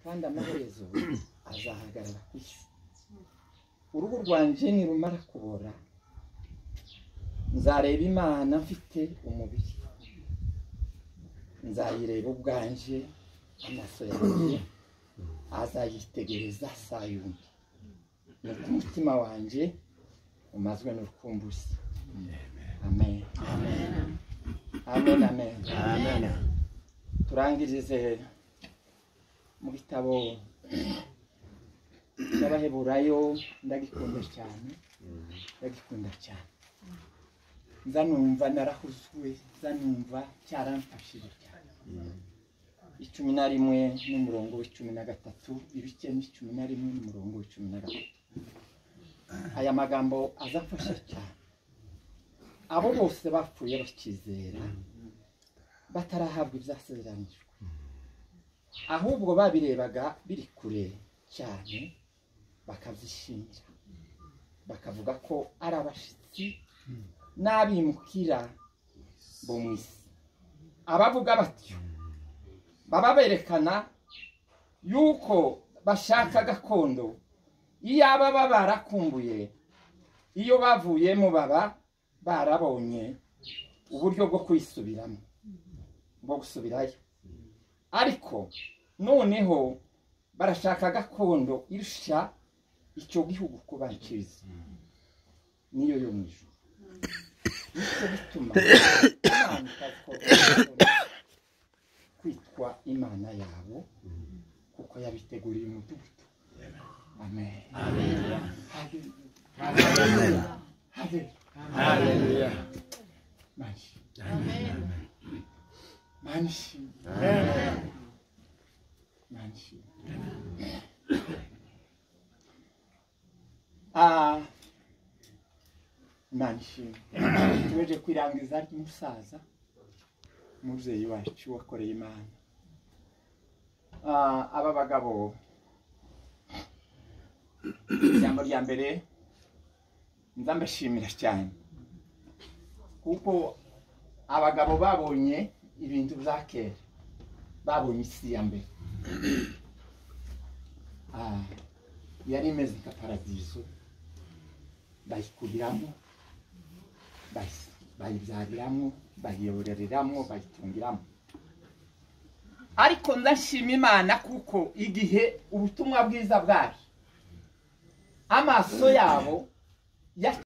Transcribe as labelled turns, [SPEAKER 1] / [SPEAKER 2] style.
[SPEAKER 1] kandi amaherezo azahagarara ku isi urugo rwanjye nirumara kubora nzareba imana mfite umubiri nzayireba ubwanjye amaso yanjye azayitegereza saa yumbi nuko umutima wanjye umazwe n'urukumbuzi amen amen amen amen
[SPEAKER 2] amen
[SPEAKER 1] turangirize mu gitabo cy'abaheburayo ndagikunda cyane ndagikunda cyane nza numva narahuzwe nza numva cyaramfashije cyane icumi na rimwe n'umurongo w'icumi na gatatu ibice n'icumi na rimwe n'umurongo w'icumi na gatatu aya magambo azafasha cyane abo bose bapfuye bakizera batarahabwa ibyasezeranyijwe ahubwo babirebaga biri kure cyane bakabyishimira bakavuga ko ari abashyitsi n'abimukira bo mu isi abavuga batyo baba berekana yuko bashaka gakondo iyaba baba barakumbuye iyo bavuyemo baba barabonye uburyo bwo kwisubiramo bwo gusubirayo ariko noneho barashaka gakondo irusha icyo gihugu kuba cyiza niyo yo mu ijoro nicyo gituma imana itazikora kwitwa imana yabo kuko yabiteguriye umudugudu amen Hallelujah. Hallelujah.
[SPEAKER 2] haleluya
[SPEAKER 1] Manshi. Manshi. Manshi. Ah, Manshi. Tuweje kwirangiza ry'umusaza umubyeyi wacu wakoreye imana Ah, aba bagabo ijambo rya mbere ndabashimira cyane kuko abagabo babonye ibintu bya kera babonye isi ya mbere Ah, yari imeze nka paradizo bayikubiramo bayi- bayibyariramo bayiyoboreramo bayitungiramo ariko ndashima imana kuko igihe ubutumwa bwiza bwaje amaso yabo ya